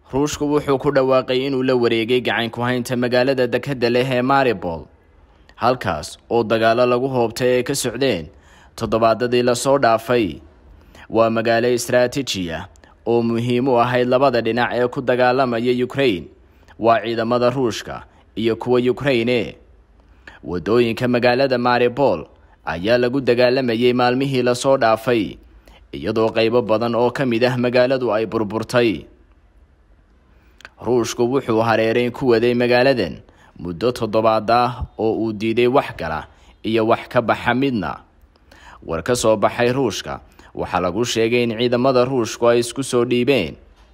ruushku wuxuu ku dhawaaqay inuu la wareegay gacan ku haynta magaalada dekadda leh ee maribol halkaas oo dagaalo lagu hoobtay ay ka socdeen toddobaadadii lasoo dhaafay waa magaalo istaraatiiji ah oo muhiim u ahayd labada dhinac ee ku dagaalamaya ukraine waa ciidamada ruushka iyo kuwa ukraine wadooyinka magaalada maribol ayaa lagu dagaalamayay maalmihii lasoo dhaafay iyadoo qaybo badan oo ka mid ah magaaladu ay burburtay ruushku wuxuu hareereyn ku waday magaaladan muddo toddobaad ah oo uu diiday wax gala iyo wax ka baxa midna war ka soo baxay ruushka waxaa lagu sheegay in ciidamada ruushku ay isku soo dhiibeen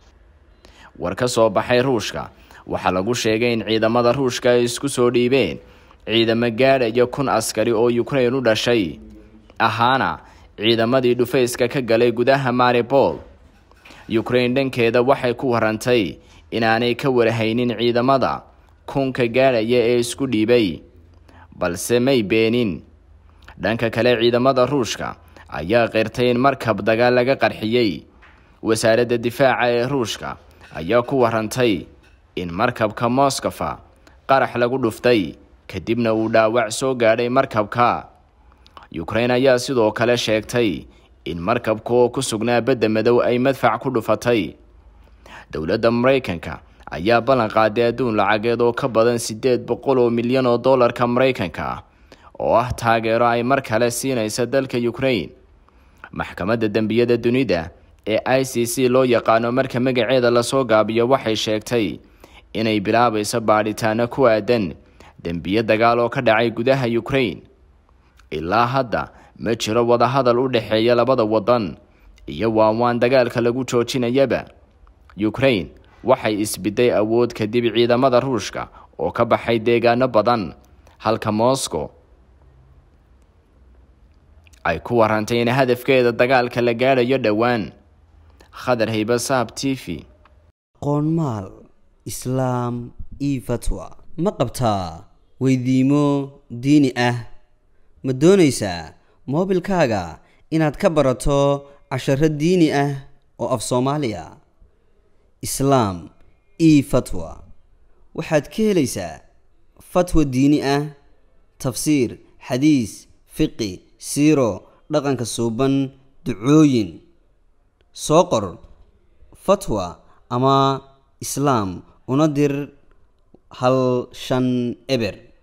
war ka soo baxay ruushka waxaa lagu sheegay in ciidamada ruushka ay isku soo dhiibeen ciidamo gaadhaya kun askari oo ukraine u dhashay ahaana ciidamadii dhufayska ka galay gudaha maribol ukraine dhankeeda waxay ku warantay inaanay ka warhaynin ciidamada kunka gaadhaya ee isku dhiibay balse may beenin dhanka kale ciidamada ruushka ayaa qirtay in markab dagaal laga qarxiyey wasaaradda difaaca ee ruushka ayaa ku warantay in markabka moskofa qarax lagu dhuftay kadibna uu dhaawac soo gaadhay markabka ukraine ayaa sidoo kale sheegtay in markabka oo ku sugnaa badda madow ay madfac ku dhufatay dowladda maraykanka ayaa ballan qaaday adduun lacageed oo ka badan siddeed boqol oo milyan oo dollarka maraykanka ah oo ah taageero ay mar kale siinaysa dalka ukraine maxkamadda dembiyada dunida ee i c c loo yaqaano marka magaceeda lasoo gaabiyo waxay sheegtay inay bilaabayso baadhitaano ku aadan dembiyo dagaal oo ka dhacay gudaha ukraine ilaa hadda ma jiro wadahadal u dhexeeya labada wadan iyo waanwaan dagaalka lagu joojinayaba ukraine waxay isbiday awood kadib ciidamada ruushka oo ka baxay deegaano badan halka moscow ay ku warantay in hadafkeeda dagaalka la gaadhayo dhowaan khadar hayba saab t v qoonmaal islaam io fatwa ma qabtaa weydiimo diini ah ma doonaysaa moobilkaaga inaad ka barato casharo diini ah oo af soomaaliya islaam io fatwa waxaad ka helaysaa fatwa diini ah tafsiir xadiis fiqi siiro dhaqanka suuban ducooyin soo qor fatwa ama islaam una dir hal shan eber